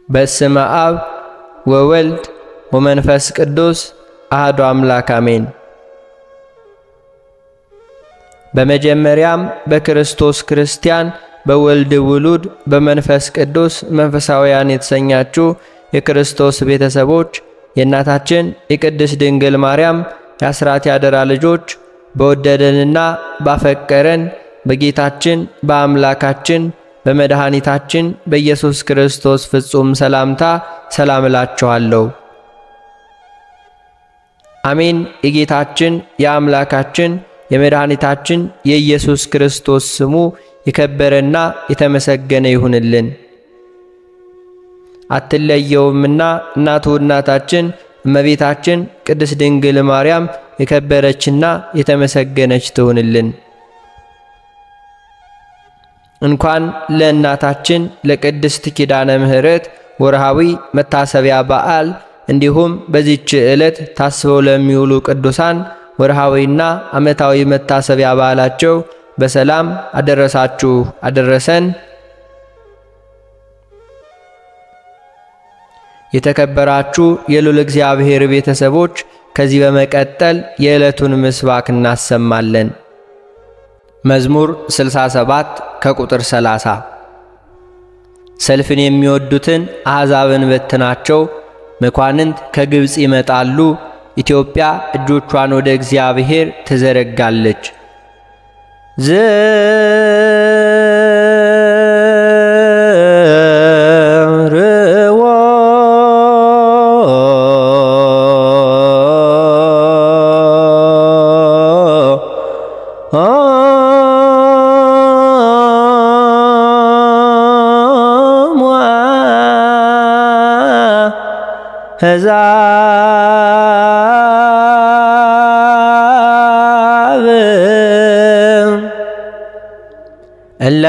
በስመ አብ ወወልድ ወመንፈስ ቅዱስ አህዶ አምላክ አሜን። በመጀመሪያም በክርስቶስ ክርስቲያን በወልድ ውሉድ በመንፈስ ቅዱስ መንፈሳውያን የተሰኛችሁ የክርስቶስ ቤተሰቦች የእናታችን የቅድስት ድንግል ማርያም የአስራት ያደራ ልጆች በወደደንና ባፈቀረን በጌታችን በአምላካችን በመድኃኒታችን በኢየሱስ ክርስቶስ ፍጹም ሰላምታ ሰላም እላችኋለሁ። አሜን። የጌታችን የአምላካችን የመድኃኒታችን የኢየሱስ ክርስቶስ ስሙ የከበረና የተመሰገነ ይሁንልን። አትለየውምና እናቱ እናታችን እመቤታችን ቅድስት ድንግል ማርያም የከበረችና የተመሰገነች ትሁንልን። እንኳን ለእናታችን ለቅድስት ኪዳነ ምሕረት ወርሃዊ መታሰቢያ በዓል እንዲሁም በዚች ዕለት ታስበው ለሚውሉ ቅዱሳን ወርሃዊና ዓመታዊ መታሰቢያ በዓላቸው በሰላም አደረሳችሁ አደረሰን። የተከበራችሁ የልዑል እግዚአብሔር ቤተሰቦች ከዚህ በመቀጠል የዕለቱን ምስባክ እናሰማለን። መዝሙር 67 ከቁጥር 30 ሰልፍን የሚወዱትን አሕዛብን በትናቸው፣ መኳንንት ከግብፅ ይመጣሉ፣ ኢትዮጵያ እጆቿን ወደ እግዚአብሔር ትዘረጋለች። ዘርዎ ሕዛብ እለ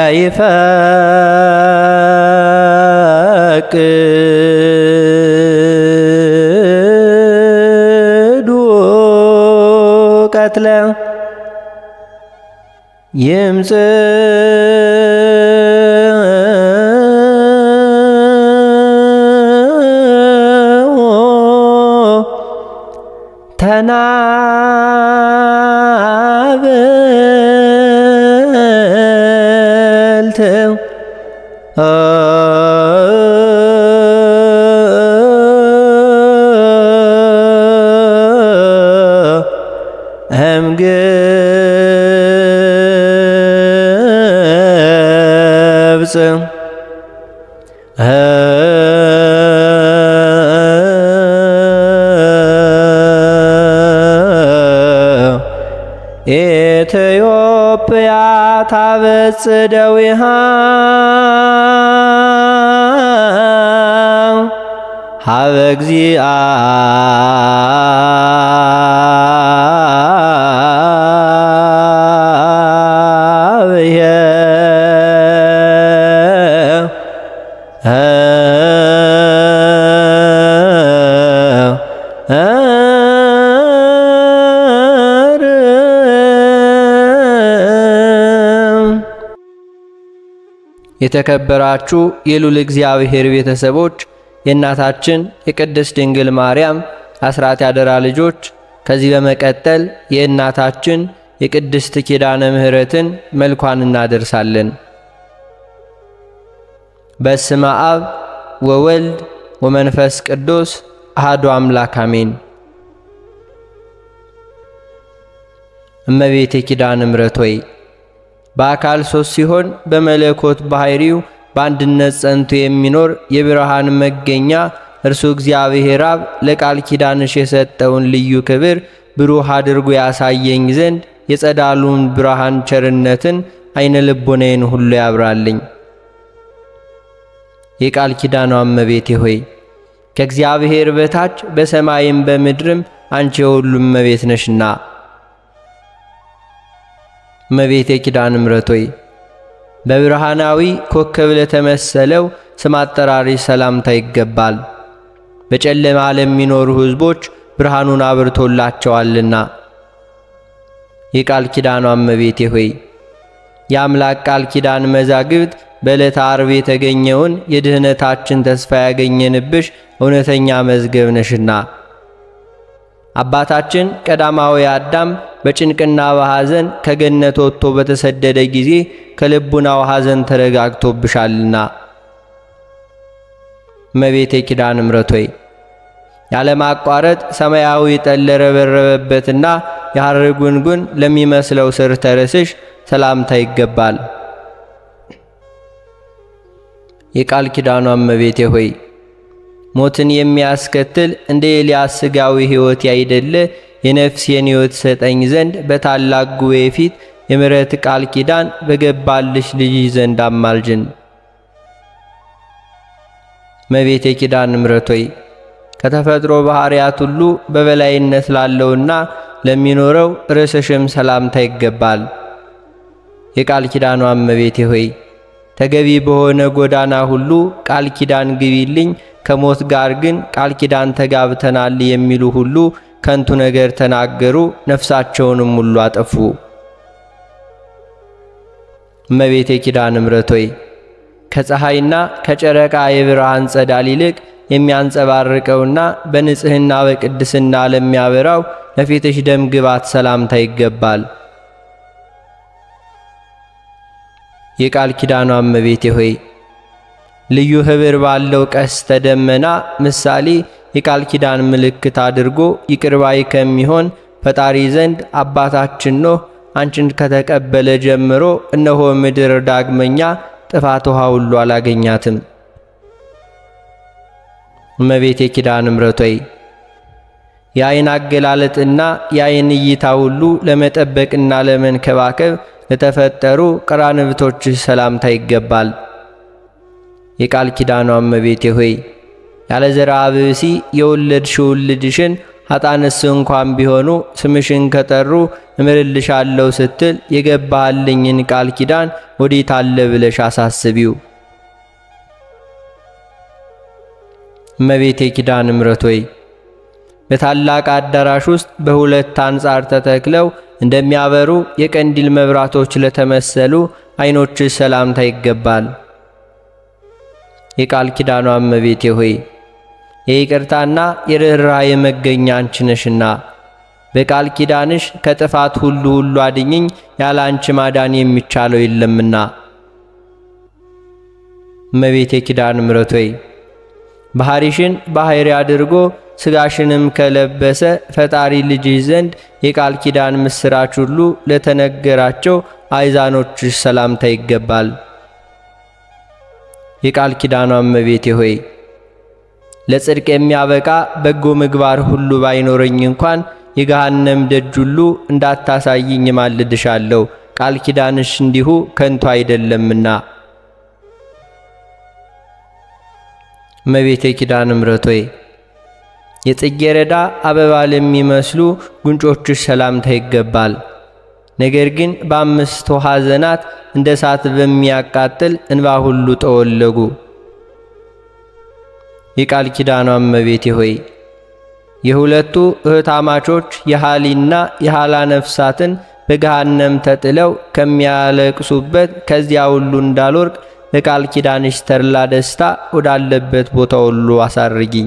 ይፈቅዱ ቀትለ ይምጽእ ተናብልት እምግብፅ ኢትዮጵያ ታበጽ ደዊሃ ሀበ የተከበራችሁ የልዑል እግዚአብሔር ቤተሰቦች የእናታችን የቅድስት ድንግል ማርያም አስራት ያደራ ልጆች ከዚህ በመቀጠል የእናታችን የቅድስት ኪዳነ ምሕረትን መልኳን እናደርሳለን። በስመ አብ ወወልድ ወመንፈስ ቅዱስ አሐዱ አምላክ አሜን። እመቤቴ ኪዳነ ምሕረት ሆይ በአካል ሶስት ሲሆን በመለኮት ባሕሪው በአንድነት ጸንቶ የሚኖር የብርሃን መገኛ እርሱ እግዚአብሔር አብ ለቃል ኪዳንሽ የሰጠውን ልዩ ክብር ብሩህ አድርጎ ያሳየኝ ዘንድ የጸዳሉን ብርሃን ቸርነትን አይነ ልቦናዬን ሁሉ ያብራልኝ። የቃል ኪዳኗ እመቤቴ ሆይ ከእግዚአብሔር በታች በሰማይም በምድርም አንቺ የሁሉም እመቤት ነሽና እመቤቴ ኪዳነ ምሕረት ሆይ በብርሃናዊ ኮከብ ለተመሰለው ስም አጠራሪሽ ሰላምታ ይገባል። በጨለማ ለሚኖሩ ሕዝቦች ብርሃኑን አብርቶላቸዋልና። የቃል ኪዳኗ እመቤቴ ሆይ የአምላክ ቃል ኪዳን መዛግብት በዕለተ ዓርብ የተገኘውን የድኅነታችን ተስፋ ያገኘንብሽ እውነተኛ መዝገብ ነሽና። አባታችን ቀዳማዊ አዳም በጭንቅና በሐዘን ከገነት ወጥቶ በተሰደደ ጊዜ ከልቡናው ሐዘን ተረጋግቶብሻልና። እመቤቴ ኪዳነ ምሕረት ሆይ ያለማቋረጥ ሰማያዊ ጠል ለረበረበበትና የሐር ጉንጉን ለሚመስለው ስር ተርስሽ ሰላምታ ይገባል። የቃል ኪዳኗ እመቤቴ ሆይ ሞትን የሚያስከትል እንደ ኤልያስ ሥጋዊ ሕይወት ያይደለ የነፍሴን ሕይወት ሰጠኝ ዘንድ በታላቅ ጉባኤ ፊት የምሕረት ቃል ኪዳን በገባልሽ ልጅ ዘንድ አማልጅን። እመቤቴ ኪዳነ ምሕረት ሆይ ከተፈጥሮ ባሕርያት ሁሉ በበላይነት ላለውና ለሚኖረው ርዕስሽም ሰላምታ ይገባል። የቃል ኪዳኗ እመቤቴ ሆይ ተገቢ በሆነ ጎዳና ሁሉ ቃል ኪዳን ግቢልኝ፣ ከሞት ጋር ግን ቃል ኪዳን ተጋብተናል የሚሉ ሁሉ ከንቱ ነገር ተናገሩ፣ ነፍሳቸውንም ሁሉ አጠፉ። እመቤቴ ኪዳነ ምሕረት ሆይ ከፀሐይና ከጨረቃ የብርሃን ጸዳል ይልቅ የሚያንጸባርቀውና በንጽሕና በቅድስና ለሚያበራው ለፊትሽ ደም ግባት ሰላምታ ይገባል። የቃል ኪዳኗ እመቤቴ ሆይ ልዩ ኅብር ባለው ቀስተ ደመና ምሳሌ የቃል ኪዳን ምልክት አድርጎ ይቅርባይ ከሚሆን ፈጣሪ ዘንድ አባታችን ኖህ አንቺን ከተቀበለ ጀምሮ እነሆ ምድር ዳግመኛ ጥፋት ውሃ ሁሉ አላገኛትም። እመቤቴ ኪዳነ ምሕረት ሆይ የዓይን አገላለጥና የዓይን እይታ ሁሉ ለመጠበቅና ለመንከባከብ ለተፈጠሩ ቀራንብቶችሽ ሰላምታ ይገባል። የቃል ኪዳኗ እመቤቴ ሆይ ያለ ዘርአ ብእሲ የወለድሽውን ልጅሽን ኃጣንስ እንኳን ቢሆኑ ስምሽን ከጠሩ እምርልሻለሁ ስትል የገባህልኝን ቃል ኪዳን ወዴት አለ ብለሽ አሳስቢው። እመቤቴ ኪዳነ ምሕረት ሆይ በታላቅ አዳራሽ ውስጥ በሁለት አንጻር ተተክለው እንደሚያበሩ የቀንዲል መብራቶች ለተመሰሉ ዓይኖችሽ ሰላምታ ይገባል። የቃል ኪዳኗ እመቤቴ ሆይ የይቅርታና የርኅራኄ መገኛ አንቺ ነሽና በቃል ኪዳንሽ ከጥፋት ሁሉ ሁሉ አድኝኝ፣ ያለ አንቺ ማዳን የሚቻለው የለምና። እመቤቴ ኪዳነ ምሕረት ሆይ ባሕሪሽን ባሕሪ አድርጎ ሥጋሽንም ከለበሰ ፈጣሪ ልጅሽ ዘንድ የቃል ኪዳን ምስራች ሁሉ ለተነገራቸው አይዛኖችሽ ሰላምታ ይገባል። የቃል ኪዳኗ እመቤቴ ሆይ ለጽድቅ የሚያበቃ በጎ ምግባር ሁሉ ባይኖረኝ እንኳን የገሃነም ደጅ ሁሉ እንዳታሳይኝ ማልድሻለሁ፣ ቃል ኪዳንሽ እንዲሁ ከንቱ አይደለምና። እመቤቴ ኪዳነ ምሕረት ሆይ የጽጌረዳ አበባ ለሚመስሉ ጉንጮችሽ ሰላምታ ይገባል። ነገር ግን በአምስቱ ሐዘናት እንደ እሳት በሚያቃጥል እንባ ሁሉ ጠወለጉ። የቃል ኪዳኗ እመቤቴ ሆይ የሁለቱ እህታማቾች የሃሊና የሃላ ነፍሳትን በገሃነም ተጥለው ከሚያለቅሱበት ከዚያ ሁሉ እንዳልወርቅ በቃል ኪዳንሽ ተድላ ደስታ ወዳለበት ቦታ ሁሉ አሳርጊኝ።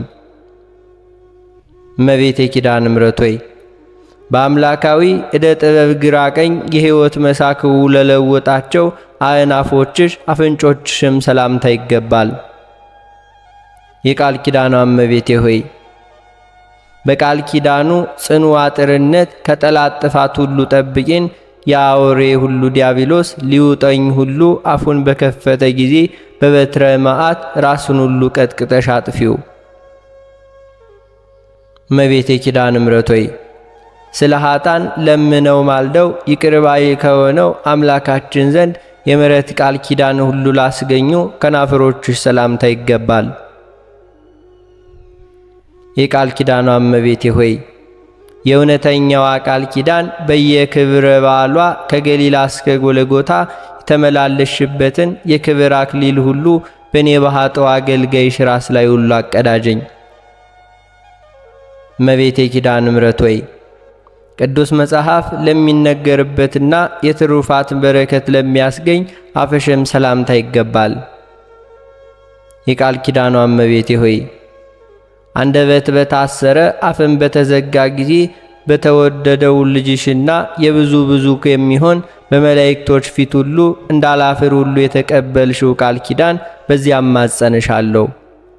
እመቤቴ ኪዳነ ምሕረት ሆይ በአምላካዊ ዕደ ጥበብ ግራ ቀኝ የሕይወት መሳክው ለለወጣቸው አእናፎችሽ አፍንጮችሽም ሰላምታ ይገባል። የቃል ኪዳኗ እመቤቴ ሆይ በቃል ኪዳኑ ጽኑ አጥርነት ከጠላት ጥፋት ሁሉ ጠብቂን። የአውሬ ሁሉ ዲያብሎስ ሊውጠኝ ሁሉ አፉን በከፈተ ጊዜ በበትረ መዓት ራሱን ሁሉ ቀጥቅጠሽ አጥፊው። እመቤቴ ኪዳነ ምሕረት ሆይ ስለ ኃጣን ለምነው ማልደው ይቅርባይ ከሆነው አምላካችን ዘንድ የምሕረት ቃል ኪዳን ሁሉ ላስገኙ ከናፍሮችሽ ሰላምታ ይገባል። የቃል ኪዳኗ እመቤቴ ሆይ የእውነተኛዋ ቃል ኪዳን በየክብረ በዓሏ ከገሊላ እስከ ጎለጎታ የተመላለሽበትን የክብር አክሊል ሁሉ በእኔ ባሕጠው አገልጋይሽ ራስ ላይ ሁሉ አቀዳጀኝ። እመቤቴ ኪዳነ ምሕረት ሆይ ቅዱስ መጽሐፍ ለሚነገርበትና የትሩፋት በረከት ለሚያስገኝ አፈሸም ሰላምታ ይገባል። የቃል ኪዳኗ እመቤቴ ሆይ አንደበት በታሰረ አፍን በተዘጋ ጊዜ በተወደደው ልጅሽና የብዙ ብዙ የሚሆን በመላእክቶች ፊት ሁሉ እንዳላፍር ሁሉ የተቀበልሽው ቃል ኪዳን በዚያም ማጸንሻለሁ።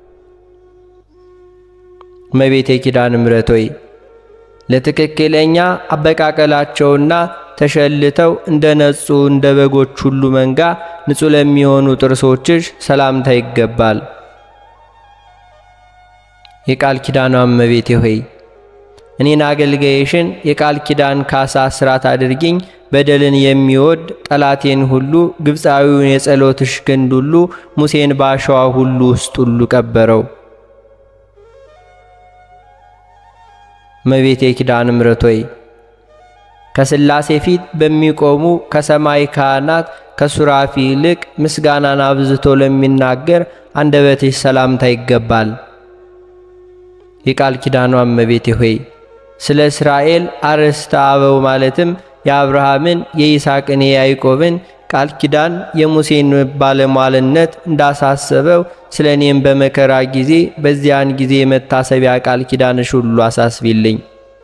እመቤቴ ኪዳነ ምሕረት ሆይ ለትክክለኛ አበቃቀላቸውና ተሸልተው እንደ ነጹ እንደ በጎች ሁሉ መንጋ ንጹሕ ለሚሆኑ ጥርሶችሽ ሰላምታ ይገባል። የቃል ኪዳኗ እመቤቴ ሆይ እኔን አገልጋይሽን የቃል ኪዳን ካሳ ስራት አድርጊኝ። በደልን የሚወድ ጠላቴን ሁሉ ግብፃዊውን የጸሎትሽ ክንድ ሁሉ ሙሴን በአሸዋ ሁሉ ውስጥ ሁሉ ቀበረው። እመቤቴ ኪዳነ ምሕረት ሆይ ከሥላሴ ፊት በሚቆሙ ከሰማይ ካህናት ከሱራፊ ይልቅ ምስጋናን አብዝቶ ለሚናገር አንደበትሽ ሰላምታ ይገባል። የቃል ኪዳኗ እመቤቴ ሆይ ስለ እስራኤል አርዕስተ አበው ማለትም የአብርሃምን የይስሐቅን የያዕቆብን ቃል ኪዳን የሙሴን ባለሟልነት እንዳሳሰበው ስለ እኔም በመከራ ጊዜ በዚያን ጊዜ የመታሰቢያ ቃል ኪዳንሽ ሁሉ አሳስቢልኝ።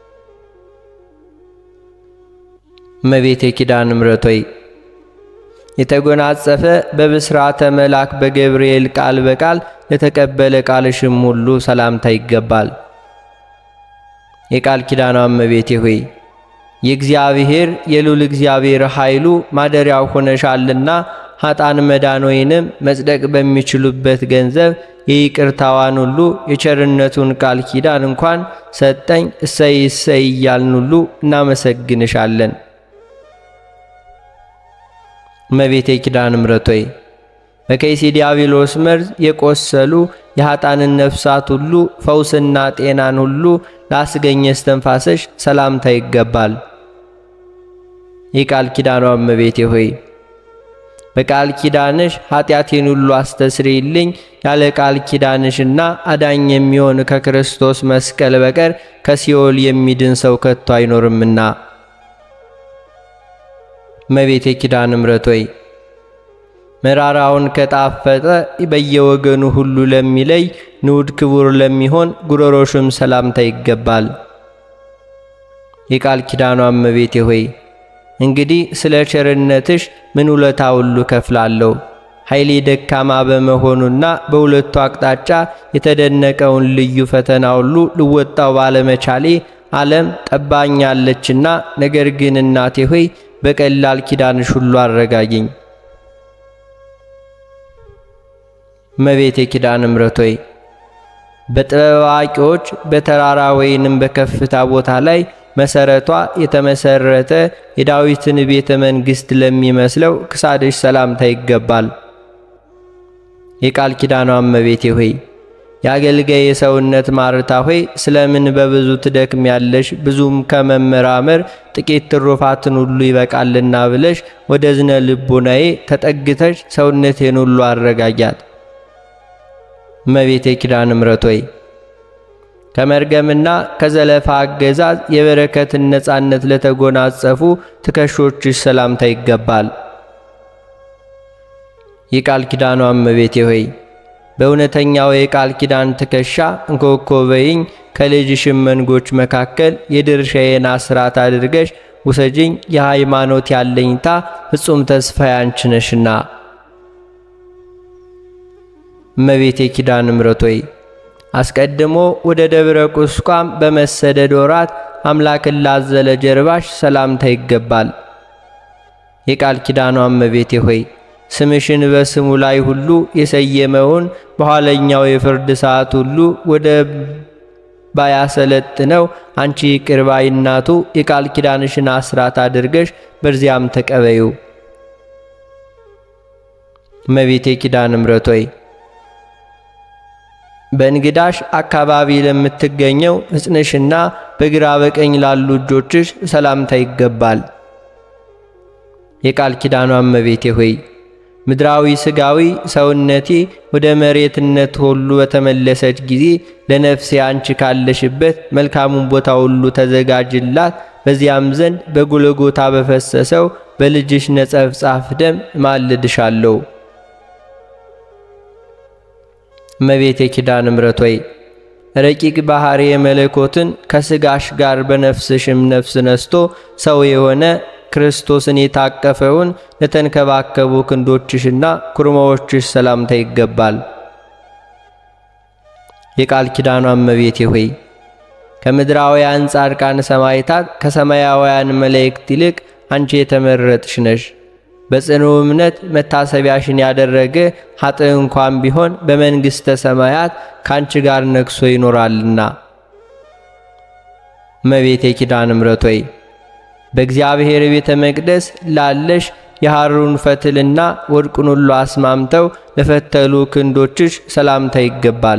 እመቤቴ ኪዳነ ምሕረት ሆይ የተጎናጸፈ በብስራተ መልአክ በገብርኤል ቃል በቃል ለተቀበለ ቃልሽም ሁሉ ሰላምታ ይገባል። የቃል ኪዳኗ እመቤቴ ሆይ የእግዚአብሔር የልዑል እግዚአብሔር ኃይሉ ማደሪያው ሆነሻልና ኃጣን መዳን ወይንም መጽደቅ በሚችሉበት ገንዘብ የይቅርታዋን ሁሉ የቸርነቱን ቃል ኪዳን እንኳን ሰጠኝ እሰይ እሰይ እያልን ሁሉ እናመሰግንሻለን። እመቤቴ ኪዳነ ምሕረት ሆይ በከይሲ ዲያብሎስ መርዝ የቆሰሉ የኃጣንን ነፍሳት ሁሉ ፈውስና ጤናን ሁሉ ላስገኘ እስትንፋስሽ ሰላምታ ይገባል። የቃል ኪዳኗ እመቤቴ ሆይ በቃል ኪዳንሽ ኃጢአቴን ሁሉ አስተስሪልኝ። ያለ ቃል ኪዳንሽና አዳኝ የሚሆን ከክርስቶስ መስቀል በቀር ከሲኦል የሚድን ሰው ከቶ አይኖርምና። እመቤቴ ኪዳነ ምሕረት ሆይ መራራውን ከጣፈጠ በየወገኑ ሁሉ ለሚለይ ንዑድ ክቡር ለሚሆን ጉሮሮሽም ሰላምታ ይገባል። የቃል ኪዳኗ እመቤቴ ሆይ እንግዲህ ስለ ቸርነትሽ ምን ውለታ ሁሉ ከፍላለሁ። ኃይሌ ደካማ በመሆኑና በሁለቱ አቅጣጫ የተደነቀውን ልዩ ፈተና ሁሉ ልወጣው ባለመቻሌ ዓለም ጠባኛለችና፣ ነገር ግን እናቴ ሆይ በቀላል ኪዳንሽ ሁሉ አረጋጊኝ። እመቤቴ ኪዳነ ምሕረት ሆይ በጥበብ አዋቂዎች በተራራ ወይንም በከፍታ ቦታ ላይ መሰረቷ የተመሰረተ የዳዊትን ቤተ መንግሥት ለሚመስለው ክሳድሽ ሰላምታ ይገባል። የቃል ኪዳኗ እመቤቴ ሆይ የአገልጋይ የሰውነት ማርታ ሆይ ስለምን በብዙ ትደክም ያለሽ ብዙም ከመመራመር ጥቂት ትሩፋትን ሁሉ ይበቃልና ብለሽ ወደ ዝነ ልቦናዬ ተጠግተሽ ሰውነቴን ሁሉ አረጋጊያት። እመቤቴ ኪዳነ ምሕረት ሆይ ከመርገምና ከዘለፋ አገዛዝ የበረከትን ነፃነት ለተጎናጸፉ ትከሾችሽ ሰላምታ ይገባል። የቃል ኪዳኗ እመቤቴ ሆይ በእውነተኛው የቃል ኪዳን ትከሻ እንኮኮ በይኝ ከልጅሽም መንጎች መካከል የድርሻዬን አስራት አድርገሽ ውሰጅኝ። የሃይማኖት ያለኝታ ፍጹም ተስፋ ያንቺ ነሽና። እመቤቴ ኪዳነ ምሕረት ሆይ አስቀድሞ ወደ ደብረ ቁስቋም በመሰደድ ወራት አምላክን ላዘለ ጀርባሽ ሰላምታ ይገባል። የቃል ኪዳኗ እመቤቴ ሆይ ስምሽን በስሙ ላይ ሁሉ የሰየመውን በኋለኛው የፍርድ ሰዓት ሁሉ ወደ ባያሰለጥነው አንቺ ይቅር ባይ እናቱ የቃል ኪዳንሽን አስራት አድርገሽ በዚያም ተቀበዩ። እመቤቴ ኪዳነ ምሕረት ሆይ በእንግዳሽ አካባቢ ለምትገኘው ሕፅንሽና በግራ በቀኝ ላሉ እጆችሽ ሰላምታ ይገባል። የቃል ኪዳኗ እመቤቴ ሆይ ምድራዊ ሥጋዊ ሰውነቴ ወደ መሬትነት ሁሉ በተመለሰች ጊዜ ለነፍሴ አንቺ ካለሽበት መልካሙን ቦታ ሁሉ ተዘጋጅላት። በዚያም ዘንድ በጎልጎታ በፈሰሰው በልጅሽ ነጸብጻፍ ደም እማልድሻለሁ። እመቤቴ ኪዳነ ምሕረት ሆይ ረቂቅ ባሕሪ የመለኮትን ከሥጋሽ ጋር በነፍስሽም ነፍስ ነስቶ ሰው የሆነ ክርስቶስን የታቀፈውን ለተንከባከቡ ክንዶችሽና ኩርማዎችሽ ሰላምታ ይገባል። የቃል ኪዳኗ እመቤቴ ሆይ ከምድራውያን ጻድቃን ሰማዕታት ከሰማያውያን መላእክት ይልቅ አንቺ የተመረጥሽ ነሽ። በጽኑ እምነት መታሰቢያሽን ያደረገ ኃጥእ እንኳን ቢሆን በመንግሥተ ሰማያት ካንቺ ጋር ነግሶ ይኖራልና። እመቤቴ ኪዳነ ምሕረት ሆይ በእግዚአብሔር ቤተ መቅደስ ላለሽ የሐሩን ፈትልና ወርቁን ሁሉ አስማምተው ለፈተሉ ክንዶችሽ ሰላምታ ይገባል።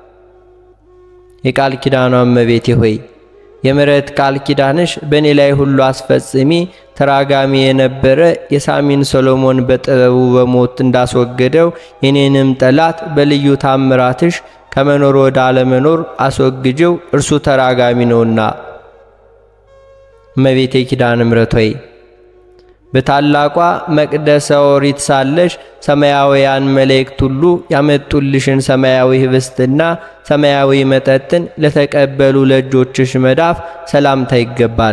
የቃል ኪዳኗ እመቤቴ ሆይ የምሕረት ቃል ኪዳንሽ በእኔ ላይ ሁሉ አስፈጽሚ። ተራጋሚ የነበረ የሳሚን ሰሎሞን በጥበቡ በሞት እንዳስወገደው የኔንም ጠላት በልዩ ታምራትሽ ከመኖር ወደ አለመኖር አስወግጀው፣ እርሱ ተራጋሚ ነውና። እመቤቴ ኪዳነ ምሕረት ሆይ በታላቋ መቅደሰ ኦሪት ሳለሽ ሰማያውያን መላእክት ሁሉ ያመጡልሽን ሰማያዊ ኅብስትና ሰማያዊ መጠጥን ለተቀበሉ ለእጆችሽ መዳፍ ሰላምታ ይገባል።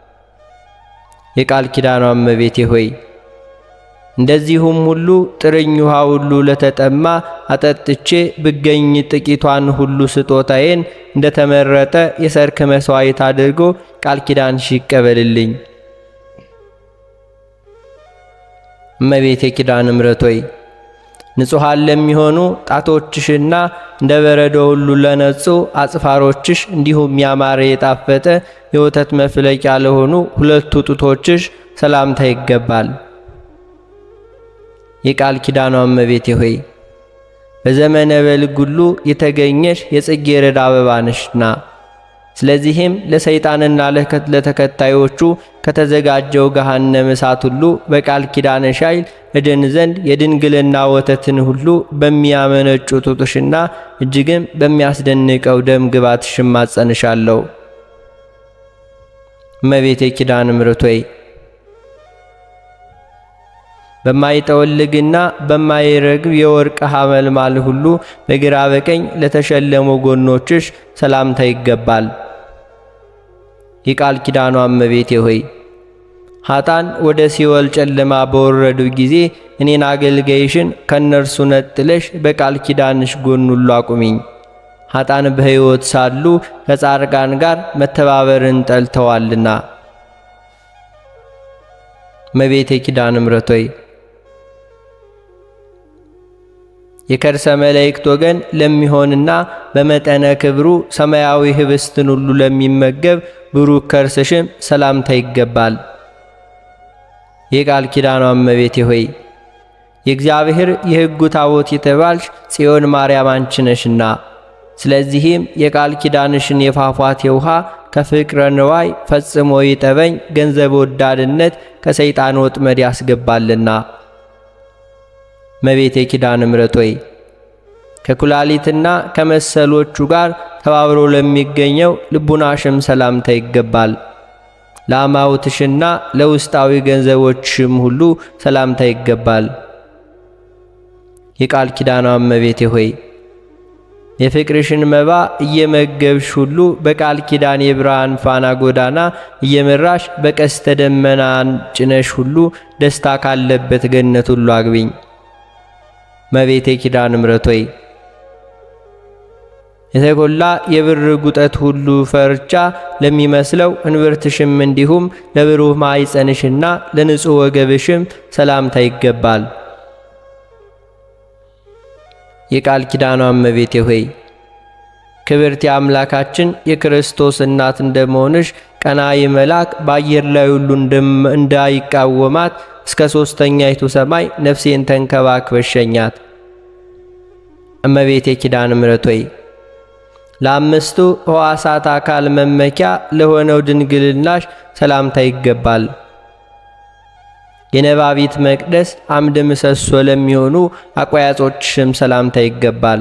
የቃል ኪዳኗ እመቤቴ ሆይ እንደዚሁም ሁሉ ጥርኝ ውሃ ሁሉ ለተጠማ አጠጥቼ ብገኝ ጥቂቷን ሁሉ ስጦታዬን እንደተመረጠ የሰርክ መሥዋዕት አድርጎ ቃል ኪዳንሽ ይቀበልልኝ። እመቤቴ ኪዳነ ምሕረት ሆይ ንጹሐን ለሚሆኑ ጣቶችሽና እንደ በረዶ ሁሉ ለነጹ አጽፋሮችሽ እንዲሁም ያማረ የጣፈጠ የወተት መፍለቂያ ለሆኑ ሁለቱ ጡቶችሽ ሰላምታ ይገባል። የቃል ኪዳኗ እመቤቴ ሆይ በዘመነ በልግ ሁሉ የተገኘሽ የጽጌረዳ አበባ ነሽና ስለዚህም ለሰይጣንና ለተከታዮቹ ከተዘጋጀው ገሃነመ እሳት ሁሉ በቃል ኪዳንሽ ኃይል እድን ዘንድ የድንግልና ወተትን ሁሉ በሚያመነጩ ጡትሽና እጅግም በሚያስደንቀው ደም ግባትሽ እማጸንሻለሁ። እመቤቴ ኪዳነ ምሕረት ሆይ በማይጠወልግና በማይረግብ የወርቅ ሐመልማል ሁሉ በግራ በቀኝ ለተሸለሙ ጎኖችሽ ሰላምታ ይገባል። የቃል ኪዳኗ እመቤቴ ሆይ ኃጣን ወደ ሲኦል ጨለማ በወረዱ ጊዜ እኔን አገልጋይሽን ከእነርሱ ነጥለሽ በቃል ኪዳንሽ ጎን ሁሉ አቁሚኝ። ኃጣን በሕይወት ሳሉ ከጻድቃን ጋር መተባበርን ጠልተዋልና። እመቤቴ ኪዳነ ምሕረት ሆይ የከርሰ መላእክት ወገን ለሚሆንና በመጠነ ክብሩ ሰማያዊ ኅብስትን ሁሉ ለሚመገብ ብሩክ ከርስሽም ሰላምታ ይገባል። የቃል ኪዳኗ እመቤቴ ሆይ የእግዚአብሔር የሕጉ ታቦት የተባልሽ ጽዮን ማርያም አንቺ ነሽና፣ ስለዚህም የቃል ኪዳንሽን የፏፏቴ ውሃ ከፍቅረ ንዋይ ፈጽሞ ይጠበኝ፣ ገንዘብ ወዳድነት ከሰይጣን ወጥመድ ያስገባልና። እመቤቴ ኪዳነ ምሕረት ሆይ ከኩላሊትና ከመሰሎቹ ጋር ተባብሮ ለሚገኘው ልቡናሽም ሰላምታ ይገባል። ለአማውትሽና ለውስጣዊ ገንዘቦችሽም ሁሉ ሰላምታ ይገባል። የቃል ኪዳኗ እመቤቴ ሆይ የፍቅርሽን መባ እየመገብሽ ሁሉ በቃል ኪዳን የብርሃን ፋና ጎዳና እየመራሽ በቀስተ ደመናን ጭነሽ ሁሉ ደስታ ካለበት ገነት ሁሉ አግቢኝ። እመቤቴ ኪዳነ ምሕረት ሆይ የተጎላ የብር ጉጠት ሁሉ ፈርቻ ለሚመስለው እንብርትሽም እንዲሁም ለብሩህ ማኅፀንሽና ለንጹሕ ወገብሽም ሰላምታ ይገባል። የቃል ኪዳኗ እመቤቴ ሆይ ክብርት የአምላካችን የክርስቶስ እናት እንደመሆንሽ ቀናኢ መልአክ በአየር ላይ ሁሉ እንዳይቃወማት እስከ ሦስተኛይቱ ሰማይ ነፍሴን ተንከባክበሽ ሸኛት። እመቤቴ ኪዳነ ምሕረት ሆይ ለአምስቱ ሕዋሳት አካል መመኪያ ለሆነው ድንግልናሽ ሰላምታ ይገባል። የነባቢት መቅደስ አምድ ምሰሶ ለሚሆኑ አቋያጾችሽም ሰላምታ ይገባል።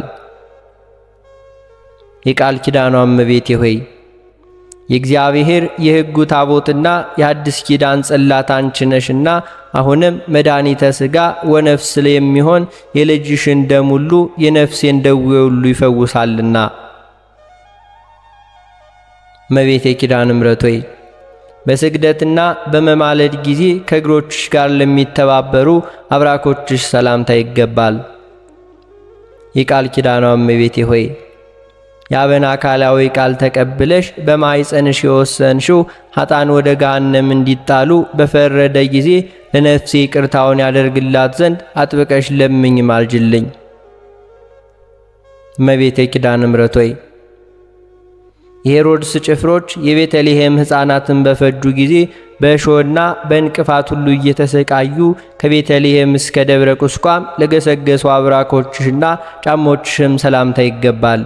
የቃል ኪዳኗ እመቤቴ ሆይ የእግዚአብሔር የሕጉ ታቦትና የአዲስ ኪዳን ጽላት አንቺ ነሽና አሁንም መድኃኒተ ሥጋ ወነፍስ የሚሆን የልጅሽን ደም ሁሉ የነፍሴን ደዌ ሁሉ ይፈውሳልና። እመቤቴ ኪዳነ ምሕረት ሆይ በስግደትና በመማለድ ጊዜ ከእግሮችሽ ጋር ለሚተባበሩ አብራኮችሽ ሰላምታ ይገባል። የቃል ኪዳኗ እመቤቴ ሆይ የአብን አካላዊ ቃል ተቀብለሽ በማኅፀንሽ የወሰንሽው ኃጣን ወደ ገሃነም እንዲጣሉ በፈረደ ጊዜ ለነፍሴ ይቅርታውን ያደርግላት ዘንድ አጥብቀሽ ለምኝ ማልጅልኝ። እመቤቴ ኪዳነ ምሕረት ሆይ የሄሮድስ ጭፍሮች የቤተልሔም ሕፃናትን በፈጁ ጊዜ በእሾህና በእንቅፋት ሁሉ እየተሰቃዩ ከቤተልሔም እስከ ደብረ ቁስቋም ለገሰገሱ አብራኮችሽና ጫሞችሽም ሰላምታ ይገባል።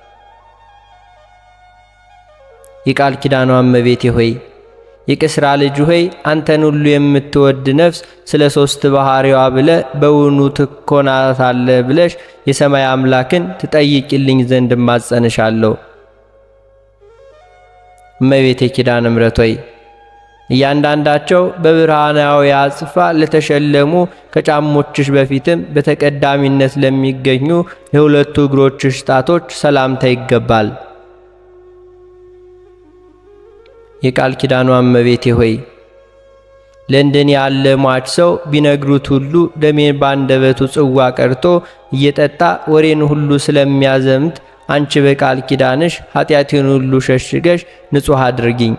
የቃል ኪዳኗ እመቤቴ ሆይ የቅስራ ልጅ ሆይ አንተን ሁሉ የምትወድ ነፍስ ስለ ሦስት ባሕሪዋ ብለ በውኑ ትኮናታለ ብለሽ የሰማይ አምላክን ትጠይቅልኝ ዘንድ እማጸንሻለሁ። እመቤቴ ኪዳነ ምሕረት ሆይ እያንዳንዳቸው በብርሃናዊ አጽፋ ለተሸለሙ ከጫሞችሽ በፊትም በተቀዳሚነት ለሚገኙ የሁለቱ እግሮችሽ ጣቶች ሰላምታ ይገባል። የቃል ኪዳኗ እመቤቴ ሆይ ለእንደኔ ያለ ሟች ሰው ቢነግሩት ሁሉ ደሜን ባንደበቱ ጽዋ ቀርቶ እየጠጣ ወሬን ሁሉ ስለሚያዘምት አንቺ በቃል ኪዳንሽ ኃጢአቴን ሁሉ ሸሽገሽ ንጹሕ አድርጊኝ።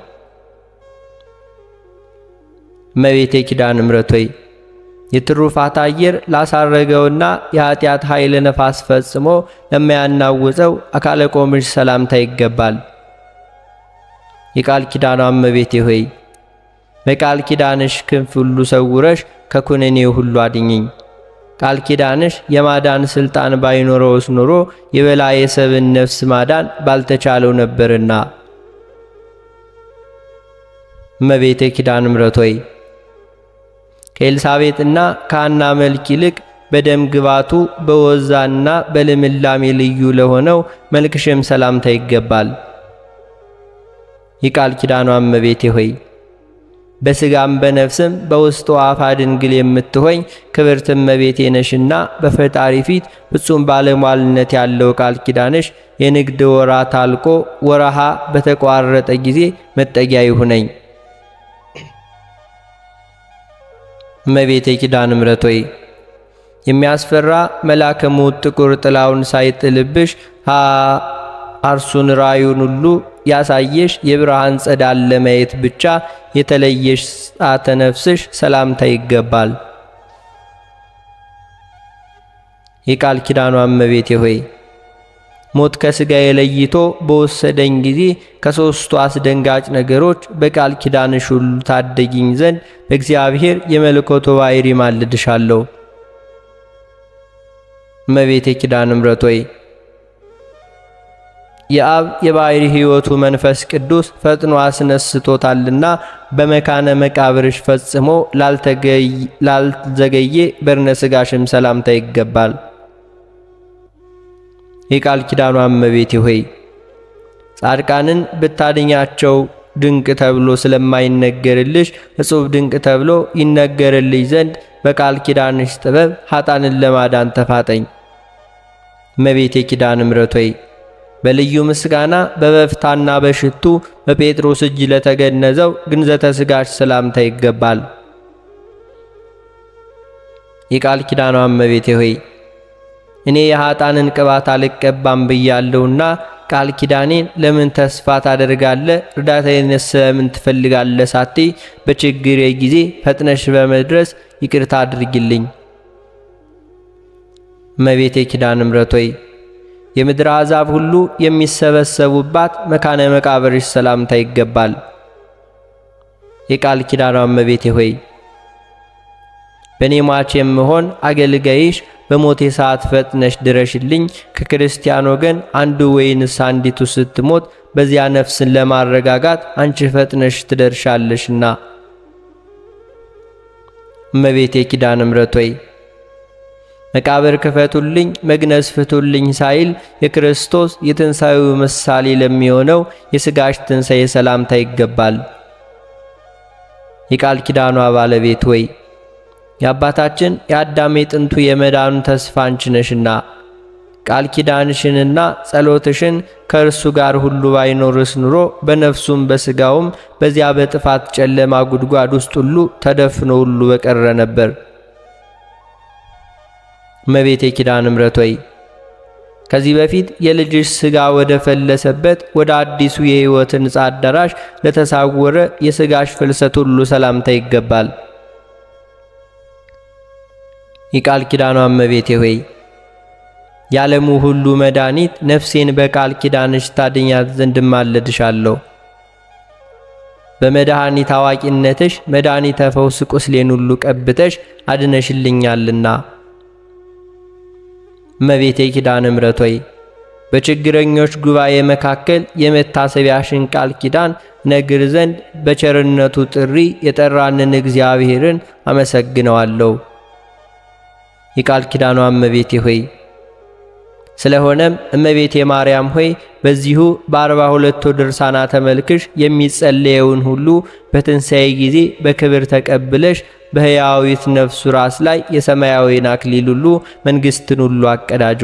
እመቤቴ ኪዳነ ምሕረት ሆይ የትሩፋት አየር ላሳረገውና የኃጢአት ኃይለ ነፋስ ፈጽሞ ለማያናውፀው አካለ ቆምሽ ሰላምታ ይገባል። የቃል ኪዳኗ እመቤቴ ሆይ በቃል ኪዳንሽ ክንፍ ሁሉ ሰውረሽ ከኩነኔ ሁሉ አድኝኝ። ቃል ኪዳንሽ የማዳን ሥልጣን ባይኖረውስ ኖሮ የበላይ የሰብን ነፍስ ማዳን ባልተቻለው ነበርና። እመቤቴ ኪዳነ ምሕረት ሆይ ከኤልሳቤጥና ከሐና መልክ ይልቅ በደም ግባቱ በወዛና በልምላሜ ልዩ ለሆነው መልክሽም ሰላምታ ይገባል። የቃል ኪዳኗ እመቤቴ ሆይ በሥጋም በነፍስም በውስጡ አፋ ድንግል የምትሆኝ ክብርት እመቤቴ ነሽና በፈጣሪ ፊት ፍጹም ባለሟልነት ያለው ቃል ኪዳንሽ የንግድ ወራት አልቆ ወረሃ በተቋረጠ ጊዜ መጠጊያ ይሁነኝ። እመቤቴ ኪዳነ ምሕረት ሆይ የሚያስፈራ መልአከ ሞት ጥቁር ጥላውን ሳይጥልብሽ አርሱን ራዩን ሁሉ ያሳየሽ የብርሃን ጸዳል ለማየት ብቻ የተለየሽ ጻተ ነፍስሽ ሰላምታ ይገባል። የቃል ኪዳኗ እመቤቴ ሆይ ሞት ከሥጋዬ ለይቶ በወሰደኝ ጊዜ ከሦስቱ አስደንጋጭ ነገሮች በቃል ኪዳንሽ ሁሉ ታደጊኝ ዘንድ በእግዚአብሔር የመለኮቱ ባሕሪ ማልድሻለሁ። እመቤቴ ኪዳነ ምሕረት ሆይ የአብ የባሕሪ ሕይወቱ መንፈስ ቅዱስ ፈጥኖ አስነስቶታልና በመካነ መቃብርሽ ፈጽሞ ላልዘገየ በርነ ሥጋሽም ሰላምታ ይገባል። የቃል ኪዳኗ እመቤቴ ሆይ ጻድቃንን ብታድኛቸው ድንቅ ተብሎ ስለማይነገርልሽ እጹብ ድንቅ ተብሎ ይነገርልሽ ዘንድ በቃል ኪዳንሽ ጥበብ ኃጣንን ለማዳን ተፋጠኝ። እመቤቴ ኪዳነ ምሕረት ሆይ በልዩ ምስጋና በበፍታና በሽቱ በጴጥሮስ እጅ ለተገነዘው ግንዘተ ሥጋሽ ሰላምታ ይገባል። የቃል ኪዳኗ እመቤቴ ሆይ እኔ የኃጣንን ቅባት አልቀባም ብያለሁና ቃል ኪዳኔን ለምን ተስፋ ታደርጋለ? እርዳታዬንስ ስለምን ትፈልጋለ? ሳቴ በችግሬ ጊዜ ፈጥነሽ በመድረስ ይቅርታ አድርጊልኝ። እመቤቴ ኪዳነ ምሕረት ሆይ የምድር አሕዛብ ሁሉ የሚሰበሰቡባት መካነ መቃብርሽ ሰላምታ ይገባል። የቃል ኪዳኗ እመቤቴ ሆይ በእኔ ሟች የምሆን አገልጋይሽ በሞቴ ሰዓት ፈጥነሽ ድረሽልኝ። ከክርስቲያን ወገን አንዱ ወይንስ አንዲቱ ስትሞት በዚያ ነፍስን ለማረጋጋት አንቺ ፈጥነሽ ትደርሻለሽና። እመቤቴ ኪዳነ ምሕረት ሆይ መቃብር ክፈቱልኝ፣ መግነዝ ፍቱልኝ ሳይል የክርስቶስ የትንሣኤው ምሳሌ ለሚሆነው የሥጋሽ ትንሣኤ ሰላምታ ይገባል። የቃል ኪዳኗ ባለቤት ሆይ የአባታችን የአዳም የጥንቱ የመዳኑ ተስፋ አንቺ ነሽና ቃል ኪዳንሽንና ጸሎትሽን ከእርሱ ጋር ሁሉ ባይኖርስ ኑሮ በነፍሱም በሥጋውም በዚያ በጥፋት ጨለማ ጉድጓድ ውስጥ ሁሉ ተደፍኖ ሁሉ በቀረ ነበር። እመቤቴ ኪዳነ ምሕረት ሆይ ከዚህ በፊት የልጅሽ ሥጋ ወደ ፈለሰበት ወደ አዲሱ የሕይወት ሕንጻ አዳራሽ ለተሳወረ የሥጋሽ ፍልሰት ሁሉ ሰላምታ ይገባል። የቃል ኪዳኗ እመቤቴ ሆይ የዓለሙ ሁሉ መድኃኒት ነፍሴን በቃል ኪዳንሽ ታድኛት ዘንድ እማልድሻለሁ። በመድኃኒት አዋቂነትሽ መድኃኒተ ፈውስ ቁስሌን ሁሉ ቀብተሽ አድነሽልኛልና። እመቤቴ ኪዳነ ምሕረት ሆይ በችግረኞች ጉባኤ መካከል የመታሰቢያሽን ቃል ኪዳን ነግር ዘንድ በቸርነቱ ጥሪ የጠራንን እግዚአብሔርን አመሰግነዋለሁ። የቃል ኪዳኗ እመቤቴ ሆይ ስለሆነም እመቤቴ ማርያም ሆይ በዚሁ በአርባ ሁለቱ ድርሳናተ መልክሽ የሚጸለየውን ሁሉ በትንሣኤ ጊዜ በክብር ተቀብለሽ በሕያዊት ነፍሱ ራስ ላይ የሰማያዊን አክሊል ሁሉ መንግሥትን ሁሉ አቀዳጁ።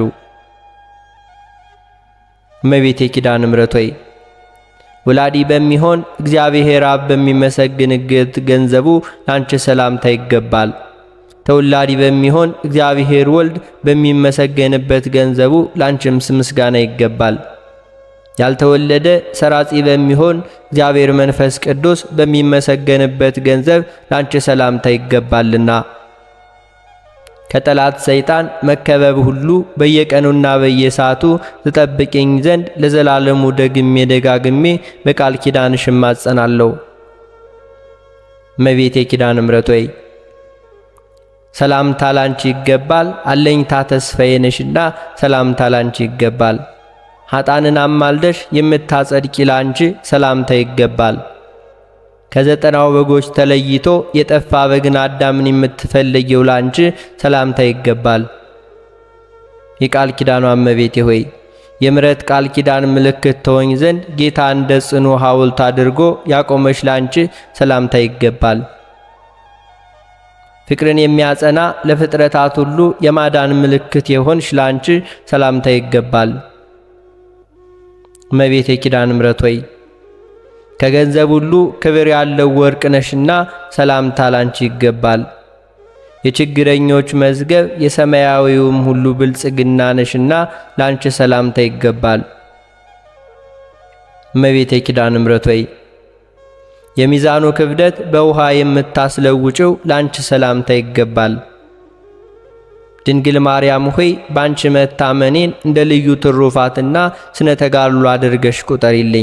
እመቤቴ ኪዳነ ምሕረት ሆይ ወላዲ በሚሆን እግዚአብሔር አብ በሚመሰግንበት ገንዘቡ ላንቺ ሰላምታ ይገባል። ተወላዲ በሚሆን እግዚአብሔር ወልድ በሚመሰገንበት ገንዘቡ ላንቺም ምስጋና ይገባል። ያልተወለደ ሰራጺ በሚሆን እግዚአብሔር መንፈስ ቅዱስ በሚመሰገንበት ገንዘብ ላንቺ ሰላምታ ይገባልና ከጠላት ሰይጣን መከበብ ሁሉ በየቀኑና በየሰዓቱ ትጠብቅኝ ዘንድ ለዘላለሙ ደግሜ ደጋግሜ በቃል ኪዳንሽ እማጸናለሁ። እመቤቴ ኪዳነ ምሕረት ሆይ ሰላምታ ላንቺ ይገባል። አለኝታ ተስፋዬ ነሽና ሰላምታ ላንቺ ይገባል። ኃጣንን አማልደሽ የምታጸድቂ ላንቺ ሰላምታ ይገባል። ከዘጠናው በጎች ተለይቶ የጠፋ በግን አዳምን የምትፈልጊው ላንቺ ሰላምታ ይገባል። የቃል ኪዳኗ እመቤቴ ሆይ የምሕረት ቃል ኪዳን ምልክት ተወኝ ዘንድ ጌታ እንደ ጽኑ ሐውልት አድርጎ ያቆመሽ ላንቺ ሰላምታ ይገባል። ፍቅርን የሚያጸና ለፍጥረታት ሁሉ የማዳን ምልክት የሆንሽ ላንቺ ሰላምታ ይገባል። እመቤቴ ኪዳነ ምሕረት ሆይ ከገንዘብ ሁሉ ክብር ያለው ወርቅ ነሽና ሰላምታ ላንቺ ይገባል። የችግረኞች መዝገብ የሰማያዊውም ሁሉ ብልጽግና ነሽና ላንቺ ሰላምታ ይገባል። እመቤቴ ኪዳነ ምሕረት ሆይ የሚዛኑ ክብደት በውሃ የምታስለውጭው ላንቺ ሰላምታ ይገባል። ድንግል ማርያም ሆይ ባንቺ መታመኔን እንደ ልዩ ትሩፋትና ስነ ተጋድሎ አድርገሽ ቁጠሪልኝ።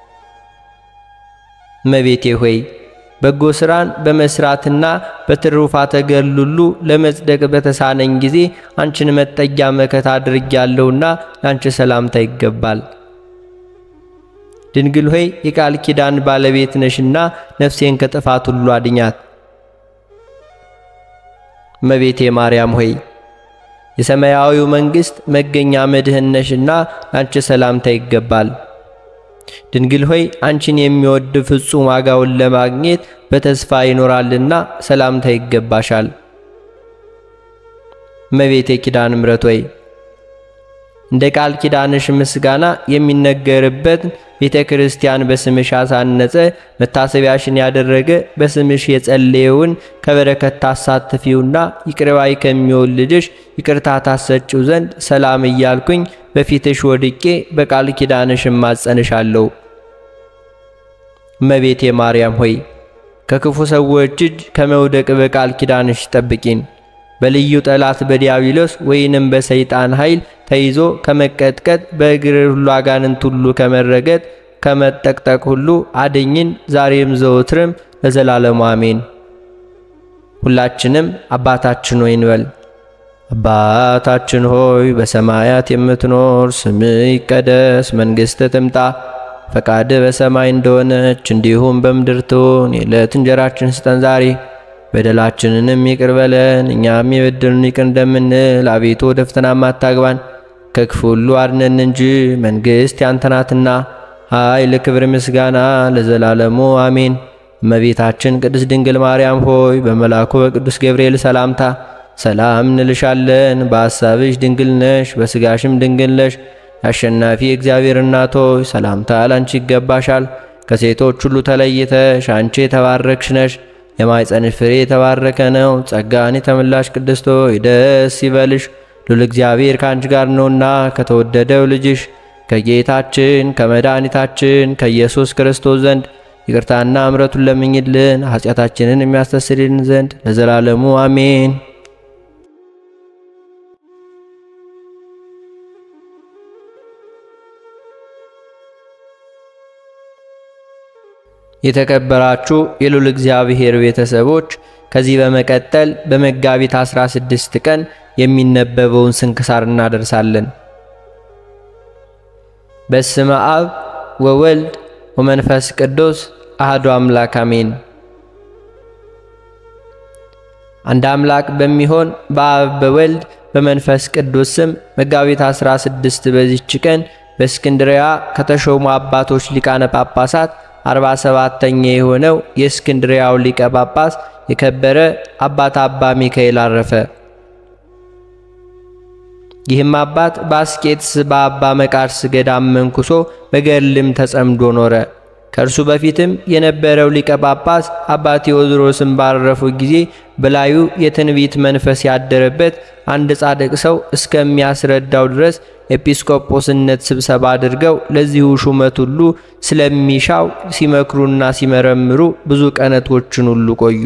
እመቤቴ ሆይ በጎ ሥራን በመስራትና በትሩፋተ ገድል ሁሉ ለመጽደቅ በተሳነኝ ጊዜ አንቺን መጠጊያ መከታ አድርጌያለሁና ላንቺ ሰላምታ ይገባል። ድንግል ሆይ የቃል ኪዳን ባለቤት ነሽና ነፍሴን ከጥፋት ሁሉ አድኛት። እመቤቴ ማርያም ሆይ የሰማያዊው መንግሥት መገኛ መድህን ነሽና ላንቺ ሰላምታ ይገባል። ድንግል ሆይ አንቺን የሚወድ ፍጹም ዋጋውን ለማግኘት በተስፋ ይኖራልና ሰላምታ ይገባሻል። እመቤቴ ኪዳነ ምሕረት ሆይ እንደ ቃል ኪዳንሽ ምስጋና የሚነገርበት ቤተ ክርስቲያን በስምሽ አሳነጸ። መታሰቢያሽን ያደረገ በስምሽ የጸለየውን ከበረከት ታሳትፊውና ይቅርባይ ከሚሆን ልጅሽ ይቅርታ ታሰጭው ዘንድ ሰላም እያልኩኝ በፊትሽ ወድቄ በቃል ኪዳንሽ እማጸንሻለሁ። እመቤቴ ማርያም ሆይ ከክፉ ሰዎች እጅ ከመውደቅ በቃል ኪዳንሽ ጠብቂን። በልዩ ጠላት በዲያብሎስ ወይንም በሰይጣን ኃይል ተይዞ ከመቀጥቀጥ በእግር ሁሉ አጋንንት ሁሉ ከመረገጥ ከመጠቅጠቅ ሁሉ አድኝን ዛሬም ዘወትርም ለዘላለሙ አሜን። ሁላችንም አባታችን ሆይ እንበል። አባታችን ሆይ በሰማያት የምትኖር፣ ስምህ ይቀደስ፣ መንግሥትህ ትምጣ፣ ፈቃድህ በሰማይ እንደሆነች እንዲሁም በምድር ትሁን። የዕለት እንጀራችን ስጠን ዛሬ በደላችንንም ይቅር በለን እኛም የበደሉን ይቅር እንደምንል። አቤቱ ወደ ፈተናም አታግባን ከክፉ ሁሉ አድነን እንጂ መንግሥት ያንተ ናትና፣ ኃይል፣ ክብር፣ ምስጋና ለዘላለሙ አሜን። እመቤታችን ቅድስት ድንግል ማርያም ሆይ በመልአኩ በቅዱስ ገብርኤል ሰላምታ ሰላም እንልሻለን። በሐሳብሽ ድንግል ነሽ፣ በሥጋሽም ድንግል ነሽ። የአሸናፊ እግዚአብሔር እናት ሆይ ሰላምታ ላንቺ ይገባሻል። ከሴቶች ሁሉ ተለይተሽ አንቺ የተባረክሽ ነሽ። የማኅፀንሽ ፍሬ የተባረከ ነው። ጸጋን የተመላሽ ቅድስት ሆይ ደስ ይበልሽ፣ ሉል እግዚአብሔር ከአንቺ ጋር ነውና ከተወደደው ልጅሽ ከጌታችን ከመድኃኒታችን ከኢየሱስ ክርስቶስ ዘንድ ይቅርታና እምረቱን ለምኝልን ኃጢአታችንን የሚያስተሰርይልን ዘንድ ለዘላለሙ አሜን። የተከበራችሁ የሉል እግዚአብሔር ቤተሰቦች ከዚህ በመቀጠል በመጋቢት 16 ቀን የሚነበበውን ስንክሳር እናደርሳለን። በስመ አብ ወወልድ ወመንፈስ ቅዱስ አህዱ አምላክ አሜን። አንድ አምላክ በሚሆን በአብ በወልድ በመንፈስ ቅዱስ ስም መጋቢት 16 በዚች ቀን በእስክንድርያ ከተሾሙ አባቶች ሊቃነ ጳጳሳት አርባ ሰባተኛ የሆነው የእስክንድርያው ሊቀ ጳጳስ የከበረ አባት አባ ሚካኤል አረፈ። ይህም አባት በአስቄጥስ በአባ መቃርስ ገዳም መንኩሶ በገድልም ተጸምዶ ኖረ። ከእርሱ በፊትም የነበረው ሊቀ ጳጳስ አባ ቴዎድሮስን ባረፉ ጊዜ በላዩ የትንቢት መንፈስ ያደረበት አንድ ጻድቅ ሰው እስከሚያስረዳው ድረስ ኤጲስቆጶስነት ስብሰባ አድርገው ለዚሁ ሹመት ሁሉ ስለሚሻው ሲመክሩና ሲመረምሩ ብዙ ቀናቶችን ሁሉ ቆዩ።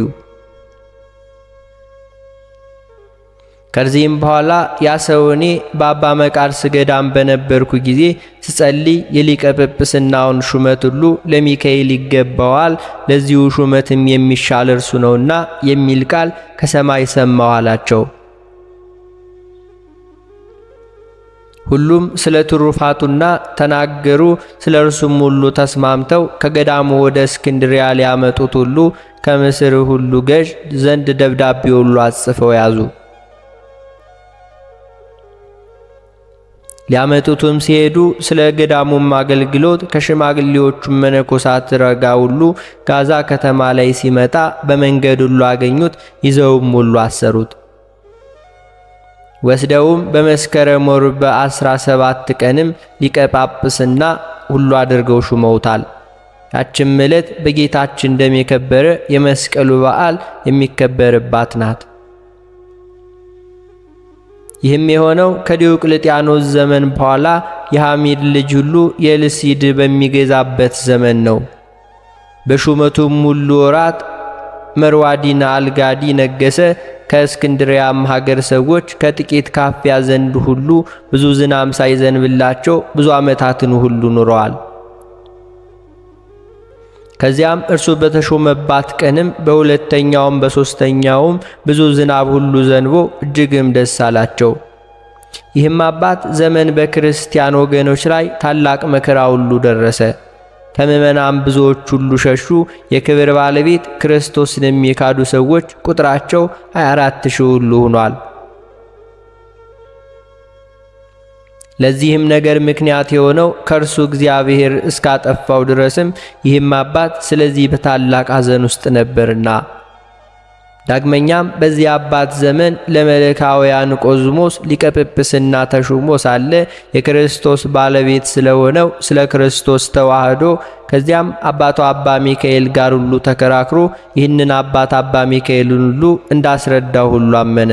ከዚህም በኋላ ያ ሰው እኔ በአባ መቃርስ ገዳም በነበርኩ ጊዜ ስጸልይ የሊቀ ጵጵስናውን ሹመት ሁሉ ለሚካኤል ይገባዋል፣ ለዚሁ ሹመትም የሚሻል እርሱ ነውና የሚል ቃል ከሰማይ ሰማሁ አላቸው። ሁሉም ስለ ትሩፋቱና ተናገሩ። ስለ እርሱም ሁሉ ተስማምተው ከገዳሙ ወደ እስክንድሪያ ሊያመጡት ሁሉ ከምስር ሁሉ ገዥ ዘንድ ደብዳቤ ሁሉ አጽፈው ያዙ። ሊያመጡትም ሲሄዱ ስለ ገዳሙም አገልግሎት ከሽማግሌዎቹም መነኮሳት ረጋ ሁሉ ጋዛ ከተማ ላይ ሲመጣ በመንገድ ሁሉ አገኙት። ይዘውም ሁሉ አሰሩት። ወስደውም በመስከረም ወር በአስራ ሰባት ቀንም ሊቀ ጳጳስና ሁሉ አድርገው ሹመውታል። ያችም ዕለት በጌታችን ደም የከበረ የመስቀሉ በዓል የሚከበርባት ናት። ይህም የሆነው ከዲዮቅልጥያኖስ ዘመን በኋላ የሐሚድ ልጅ ሁሉ የልሲድ በሚገዛበት ዘመን ነው። በሹመቱም ሁሉ ወራት መርዋዲና አልጋዲ ነገሰ። ከእስክንድሪያም ሀገር ሰዎች ከጥቂት ካፊያ ዘንድ ሁሉ ብዙ ዝናም ሳይዘንብላቸው ብዙ ዓመታትን ሁሉ ኑረዋል። ከዚያም እርሱ በተሾመባት ቀንም በሁለተኛውም በሦስተኛውም ብዙ ዝናብ ሁሉ ዘንቦ እጅግም ደስ አላቸው። ይህም አባት ዘመን በክርስቲያን ወገኖች ላይ ታላቅ መከራ ሁሉ ደረሰ። ከምዕመናን ብዙዎች ሁሉ ሸሹ። የክብር ባለቤት ክርስቶስን የሚካዱ ሰዎች ቁጥራቸው 24 ሺህ ሁሉ ሆኗል። ለዚህም ነገር ምክንያት የሆነው ከእርሱ እግዚአብሔር እስካጠፋው ድረስም ይህም አባት ስለዚህ በታላቅ ሐዘን ውስጥ ነበርና። ዳግመኛም በዚህ አባት ዘመን ለመልካውያን ቆዝሞስ ሊቀ ጵጵስና ተሹሞ ሳለ የክርስቶስ ባለቤት ስለሆነው ስለ ክርስቶስ ተዋህዶ ከዚያም አባቱ አባ ሚካኤል ጋር ሁሉ ተከራክሮ ይህንን አባት አባ ሚካኤልን ሁሉ እንዳስረዳው ሁሉ አመነ።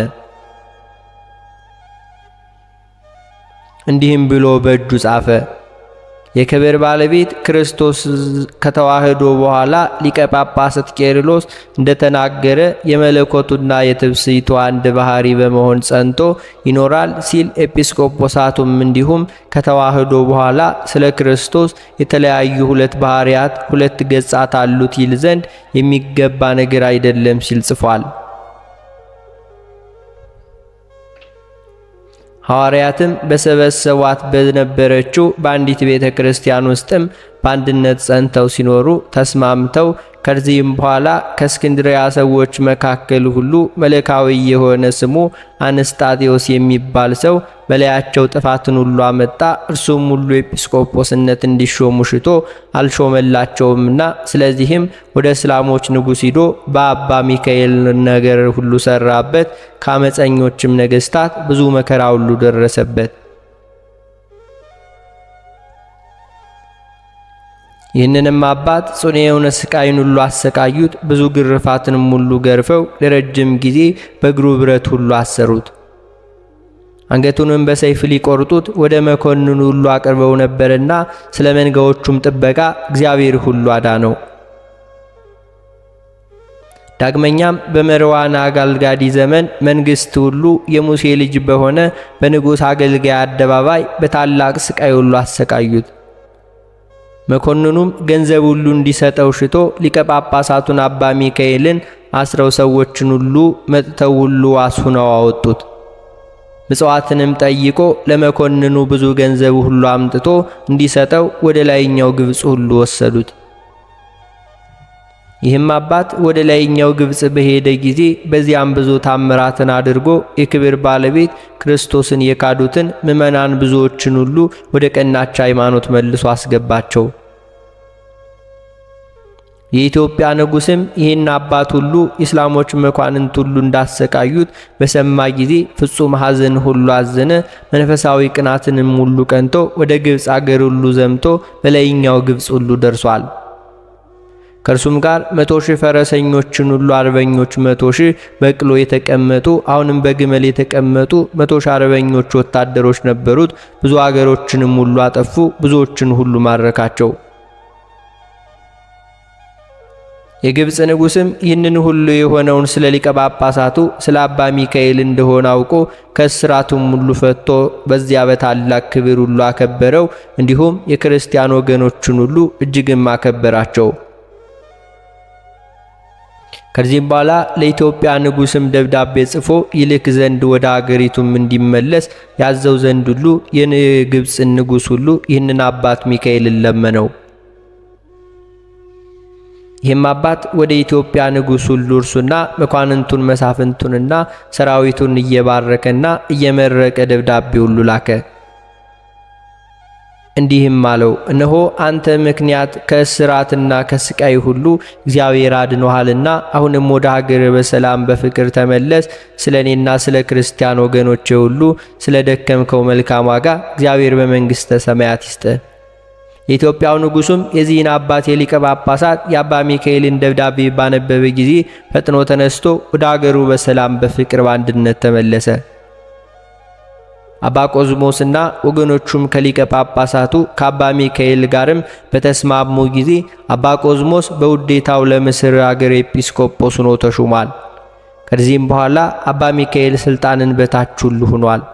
እንዲህም ብሎ በእጁ ጻፈ። የክብር ባለቤት ክርስቶስ ከተዋህዶ በኋላ ሊቀ ጳጳሳት ቄርሎስ እንደተናገረ የመለኮቱና የትብስይቱ አንድ ባህሪ በመሆን ጸንቶ ይኖራል ሲል ኤጲስቆጶሳቱም እንዲሁም ከተዋህዶ በኋላ ስለ ክርስቶስ የተለያዩ ሁለት ባህሪያት ሁለት ገጻት አሉት ይል ዘንድ የሚገባ ነገር አይደለም ሲል ጽፏል። ሐዋርያትም በሰበሰቧት በነበረችው በአንዲት ቤተ ክርስቲያን ውስጥም በአንድነት ጸንተው ሲኖሩ ተስማምተው ከዚህም በኋላ ከእስክንድሪያ ሰዎች መካከል ሁሉ መለካዊ የሆነ ስሙ አንስጣቴዎስ የሚባል ሰው በላያቸው ጥፋትን ሁሉ አመጣ። እርሱም ሁሉ ኤጲስቆጶስነት እንዲሾሙ ሽቶ አልሾመላቸውምና፣ ስለዚህም ወደ እስላሞች ንጉሥ ሂዶ በአባ ሚካኤል ነገር ሁሉ ሰራበት። ከአመፀኞችም ነገሥታት ብዙ መከራ ሁሉ ደረሰበት። ይህንንም አባት ጽኑ የሆነ ስቃይን ሁሉ አሰቃዩት። ብዙ ግርፋትንም ሁሉ ገርፈው ለረጅም ጊዜ በእግሩ ብረት ሁሉ አሰሩት። አንገቱንም በሰይፍ ሊቆርጡት ወደ መኮንኑ ሁሉ አቅርበው ነበርና ስለ መንጋዎቹም ጥበቃ እግዚአብሔር ሁሉ አዳነው። ዳግመኛም በመርዋን አጋልጋዲ ዘመን መንግሥት ሁሉ የሙሴ ልጅ በሆነ በንጉሥ አገልጋይ አደባባይ በታላቅ ስቃይ ሁሉ አሰቃዩት። መኮንኑም ገንዘብ ሁሉ እንዲሰጠው ሽቶ ሊቀ ጳጳሳቱን አባ ሚካኤልን አስረው ሰዎችን ሁሉ መጥተው ሁሉ አስሁነው አወጡት። ምጽዋትንም ጠይቆ ለመኮንኑ ብዙ ገንዘብ ሁሉ አምጥቶ እንዲሰጠው ወደ ላይኛው ግብፅ ሁሉ ወሰዱት። ይህም አባት ወደ ላይኛው ግብፅ በሄደ ጊዜ በዚያም ብዙ ታምራትን አድርጎ የክብር ባለቤት ክርስቶስን የካዱትን ምዕመናን ብዙዎችን ሁሉ ወደ ቀናች ሃይማኖት መልሶ አስገባቸው። የኢትዮጵያ ንጉሥም ይህን አባት ሁሉ ኢስላሞች መኳንንት ሁሉ እንዳሰቃዩት በሰማ ጊዜ ፍጹም ሐዘን ሁሉ አዘነ። መንፈሳዊ ቅናትንም ሁሉ ቀንቶ ወደ ግብፅ አገር ሁሉ ዘምቶ በላይኛው ግብፅ ሁሉ ደርሷል። ከእርሱም ጋር መቶ ሺህ ፈረሰኞችን ሁሉ አርበኞች መቶ ሺህ በቅሎ የተቀመጡ አሁንም በግመል የተቀመጡ መቶ ሺህ አርበኞች ወታደሮች ነበሩት። ብዙ አገሮችንም ሁሉ አጠፉ፣ ብዙዎችን ሁሉ ማረካቸው። የግብፅ ንጉሥም ይህንን ሁሉ የሆነውን ስለ ሊቀ ጳጳሳቱ ስለ አባ ሚካኤል እንደሆነ አውቆ ከእስራቱም ሁሉ ፈቶ በዚያ በታላቅ ክብር ሁሉ አከበረው። እንዲሁም የክርስቲያን ወገኖችን ሁሉ እጅግም አከበራቸው። ከዚህም በኋላ ለኢትዮጵያ ንጉሥም ደብዳቤ ጽፎ ይልክ ዘንድ ወደ አገሪቱም እንዲመለስ ያዘው ዘንድ ሁሉ የግብፅን ንጉሥ ሁሉ ይህንን አባት ሚካኤልን ለመነው። ይህም አባት ወደ ኢትዮጵያ ንጉሥ ሁሉ እርሱና መኳንንቱን መሳፍንቱንና ሰራዊቱን እየባረከና እየመረቀ ደብዳቤ ሁሉ ላከ። እንዲህም አለው፣ እነሆ አንተ ምክንያት ከእስራትና ከስቃይ ሁሉ እግዚአብሔር አድኖሃልና አሁንም ወደ ሀገር በሰላም በፍቅር ተመለስ። ስለ እኔና ስለ ክርስቲያን ወገኖቼ ሁሉ ስለ ደከምከው መልካም ዋጋ እግዚአብሔር በመንግሥተ ሰማያት ይስጥ። የኢትዮጵያው ንጉሡም የዚህን አባት የሊቀ ጳጳሳት የአባ ሚካኤልን ደብዳቤ ባነበበ ጊዜ ፈጥኖ ተነስቶ ወደ አገሩ በሰላም በፍቅር በአንድነት ተመለሰ። አባ ቆዝሞስና ወገኖቹም ከሊቀ ጳጳሳቱ ከአባ ሚካኤል ጋርም በተስማሙ ጊዜ አባ ቆዝሞስ በውዴታው ለምስር አገር ኤጲስቆጶስ ሆኖ ተሹሟል። ከዚህም በኋላ አባ ሚካኤል ሥልጣንን በታች ሁሉ ሆኗል።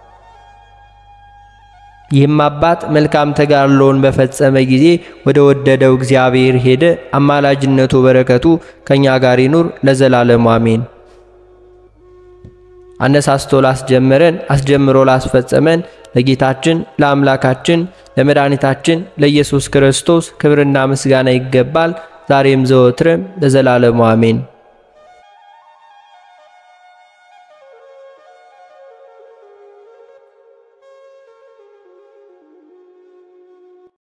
ይህም አባት መልካም ተጋድሎውን በፈጸመ ጊዜ ወደ ወደደው እግዚአብሔር ሄደ። አማላጅነቱ በረከቱ ከእኛ ጋር ይኑር ለዘላለሙ አሜን። አነሳስቶ ላስጀመረን አስጀምሮ ላስፈጸመን ለጌታችን ለአምላካችን ለመድኃኒታችን ለኢየሱስ ክርስቶስ ክብርና ምስጋና ይገባል፣ ዛሬም ዘወትርም ለዘላለሙ አሜን።